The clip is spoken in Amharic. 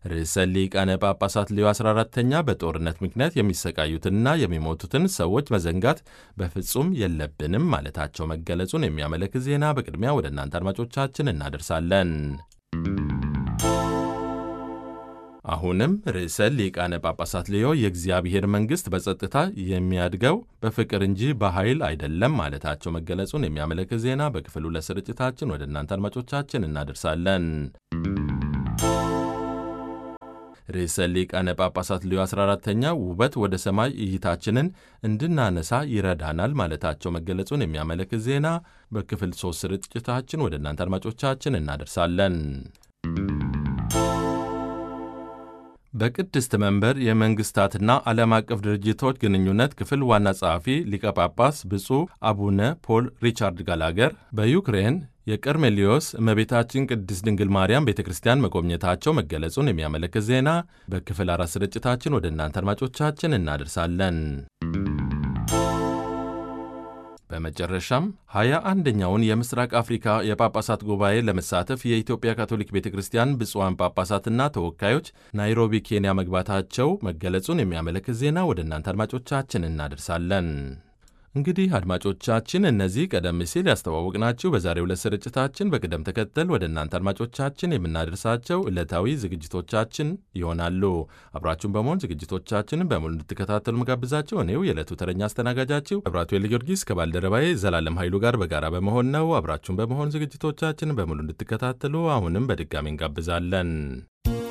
ርዕሰ ሊቃነ ጳጳሳት ሌዮ 14ተኛ በጦርነት ምክንያት የሚሰቃዩትንና የሚሞቱትን ሰዎች መዘንጋት በፍጹም የለብንም ማለታቸው መገለጹን የሚያመለክት ዜና በቅድሚያ ወደ እናንተ አድማጮቻችን እናደርሳለን። አሁንም ርዕሰ ሊቃነ ጳጳሳት ሌዮ የእግዚአብሔር መንግሥት በጸጥታ የሚያድገው በፍቅር እንጂ በኃይል አይደለም ማለታቸው መገለጹን የሚያመለክት ዜና በክፍል ሁለት ስርጭታችን ወደ እናንተ አድማጮቻችን እናደርሳለን። ርዕሰ ሊቃነ ጳጳሳት ሌዮ 14ተኛ ውበት ወደ ሰማይ እይታችንን እንድናነሳ ይረዳናል ማለታቸው መገለጹን የሚያመለክት ዜና በክፍል ሦስት ስርጭታችን ወደ እናንተ አድማጮቻችን እናደርሳለን። በቅድስት መንበር የመንግሥታትና ዓለም አቀፍ ድርጅቶች ግንኙነት ክፍል ዋና ጸሐፊ ሊቀ ጳጳስ ብፁዕ አቡነ ፖል ሪቻርድ ጋላገር በዩክሬን የቀርሜሊዮስ እመቤታችን ቅድስት ድንግል ማርያም ቤተ ክርስቲያን መጎብኘታቸው መገለጹን የሚያመለክት ዜና በክፍል አራት ስርጭታችን ወደ እናንተ አድማጮቻችን እናደርሳለን። በመጨረሻም ሀያ አንደኛውን የምስራቅ አፍሪካ የጳጳሳት ጉባኤ ለመሳተፍ የኢትዮጵያ ካቶሊክ ቤተ ክርስቲያን ብፁዓን ጳጳሳትና ተወካዮች ናይሮቢ ኬንያ መግባታቸው መገለጹን የሚያመለክት ዜና ወደ እናንተ አድማጮቻችን እናደርሳለን። እንግዲህ አድማጮቻችን እነዚህ ቀደም ሲል ያስተዋወቅናችሁ በዛሬው ዕለት ስርጭታችን በቅደም ተከተል ወደ እናንተ አድማጮቻችን የምናደርሳቸው ዕለታዊ ዝግጅቶቻችን ይሆናሉ። አብራችሁን በመሆን ዝግጅቶቻችንን በሙሉ እንድትከታተሉ መጋብዛቸው እኔው የዕለቱ ተረኛ አስተናጋጃችሁ መብራቱ ጊዮርጊስ ከባልደረባዬ ዘላለም ኃይሉ ጋር በጋራ በመሆን ነው። አብራችሁን በመሆን ዝግጅቶቻችንን በሙሉ እንድትከታተሉ አሁንም በድጋሚ እንጋብዛለን።